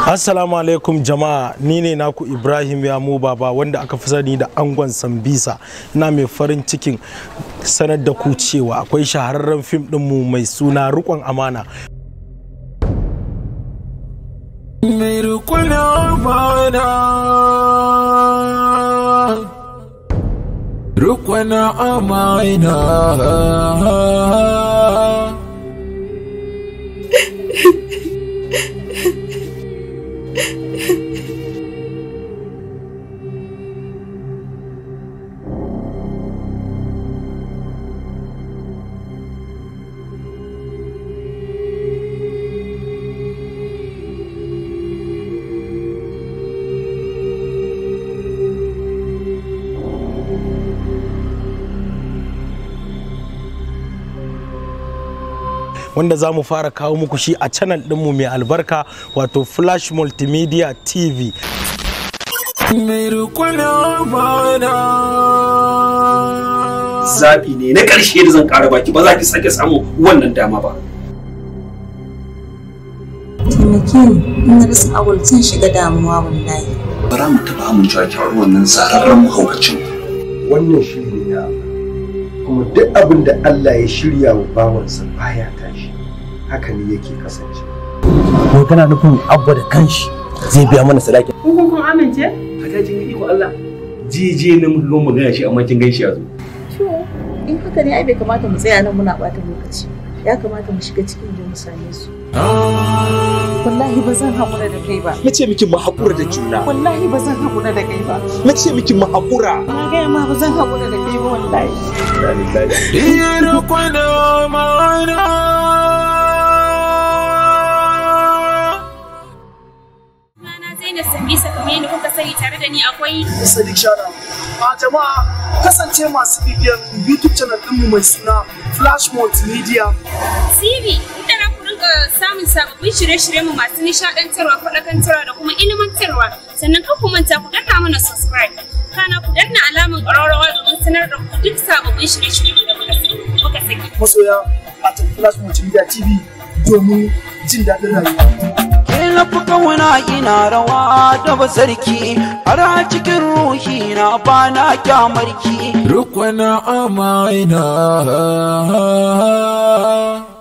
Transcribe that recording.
Assalamu alaikum jama'a ni ne naku Ibrahim Yamu Baba wanda aka fi sani da angon Sambisa ina mai farin cikin sanar da ku cewa akwai shahararren fim ɗinmu mai suna rukon amana mai rukun amana rukun amana wanda za mu fara kawo muku shi a channel ɗinmu mai albarka wato Flash Multimedia TV. mai rukun amana zaɓi ne na ƙarshe da zan ƙara baki ba za ki sake samu wannan dama ba. taimake ni in na rasa awul zan shiga damuwa wallahi Ba za mu taɓa amincewa ki auri wannan zararren mahaukacin. wannan shi ne na kuma duk abin da Allah ya shirya wa bawansa baya tashi haka ne yake kasance ko kana nufin abba da kanshi zai biya mana sadaki Kun kun amince? haka kin ga iko Allah jiye na muka ga magana shi amma kin ganshi yazo to in haka ne ai bai kamata mu tsaya nan muna bata lokaci ya kamata mu shiga cikin da mu same su wallahi ba zan haƙura da kai ba na ce miki mu haƙura da juna wallahi ba zan haƙura da kai ba na ce miki mu haƙura na gaya ma ba zan haƙura da kai ba wallahi iya rukun amana Sunana Zainab Sambisa kamar yadda kuka sani tare da ni akwai Sadiq Shara. A jama'a kasance masu bibiyar YouTube channel ɗinmu mai suna Flash Multimedia. TV inda na ku rinka samun sababbin shirye-shirye mu masu nishaɗantarwa, faɗakantarwa da kuma ilimantarwa. Sannan kan ku manta ku danna mana subscribe. Kana ku danna alamar ƙararrawa domin sanar da ku duk sababbin shirye-shirye da muka muka saki. Masoya a Flash Multimedia TV domin jin daɗin rayuwa. na fi kauna ina rawa da basarki har a cikin ruhi na bana kyamarki rukun amana